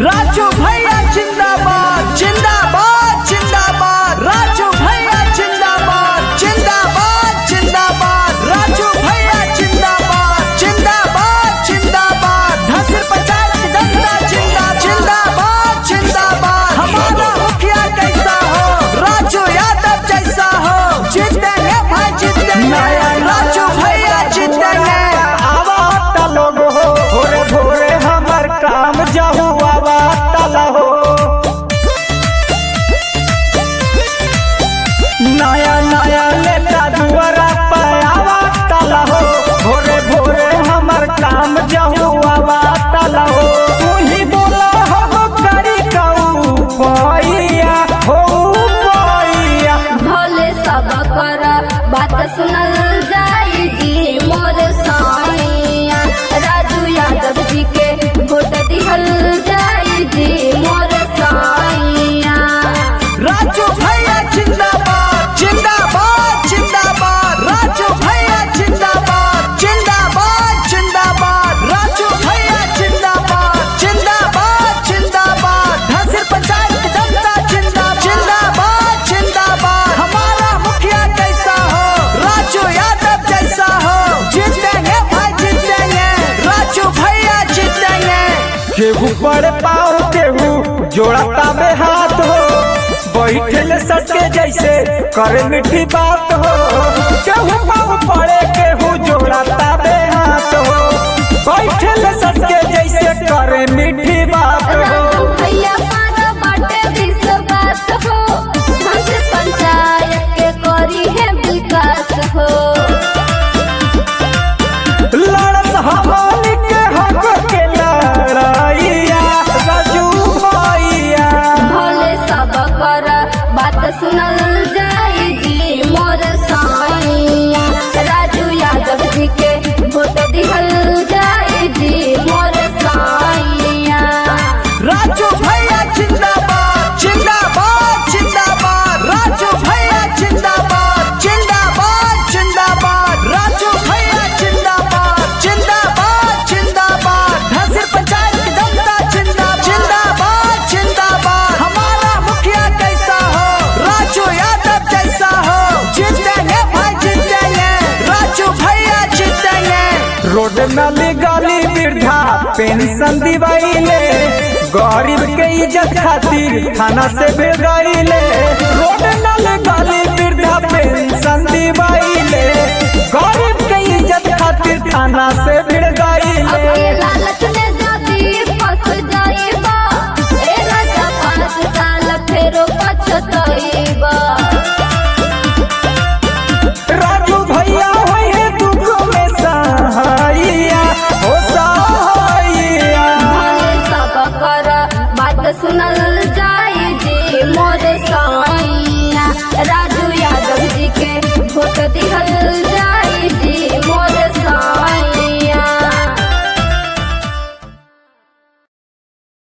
राजू भैया जिंदाबाद जिंदाबाद जिंदाबाद राजू भैया जिंदाबाद जिंदाबाद जिंदाबाद राजू भैया जिंदाबाद जिंदाबाद जिंदाबाद धसिर पंचायत की जनता जिंदाबाद जिंदाबाद जिंदाबाद हमारा मुखिया कैसा हो राजू यादव जैसा हो जीतेंगे भाई जीतेंगे राजू भैया जीतेंगे आवा तलो हो भोरे भोरे हमर काम जाहू आवा तला हो नया नया लेता दुआरा पर आवा तला हो भोरे भोरे हमर काम जाहू आवा तला हो तू ही बोला हम करी कहू पैया हो पैया भोले सब कर बात सुनल जाई जी मोर साइया राजू यादव जी के वोट दिहल जाई जी मोर साइया राजू भैया जिंदाबाद जिंदाबाद जिंदाबाद राजू भैया जिंदाबाद जिंदाबाद जिंदाबाद राजू भैया जिंदाबाद जिंदाबाद जिंदाबाद धसिर पंचायत की जनता जिंदाबाद जिंदाबाद जिंदाबाद हमारा मुखिया कैसा हो राजू यादव जैसा हो जीतेंगे भाई जीतेंगे राजू भैया जीतेंगे केहू पर पाओ केहू जोड़ता में हाथ हो बैठल सटके जैसे करे मीठी बात हो केहू पाँव पड़े केहू जोड़ता में हाथ हो बैठल सटके जैसे करे मीठी बात हो राजू भैया पारा बाटे विश्वास हो हमसे पंचायत के करी है विकास हो लड़त हमारी के हक के लड़ाइया राजू भैया भोले सब कर बात सुनल जाई जी मोर साइया राजू यादव जी के वोट दिहल जाई जी मोर साइया राजू भैया जिंदाबाद जिंदाबाद जिंदाबाद राजू भैया जिंदाबाद जिंदाबाद जिंदाबाद राजू भैया जिंदाबाद जिंदाबाद जिंदाबाद धसिर पंचायत की जनता जिंदाबाद जिंदाबाद जिंदाबाद हमारा मुखिया कैसा हो राजू यादव जैसा हो जीतेंगे भाई जीतेंगे राजू भैया जीतेंगे रोड नाली गाली वृद्धा पेंशन दिवाइले गरीब के इज्जत खातिर थाना से भेजाइले रोड नाली गाली वृद्धा पेंशन दिवाइले गरीब के इज्जत खातिर थाना से भिड़ गइले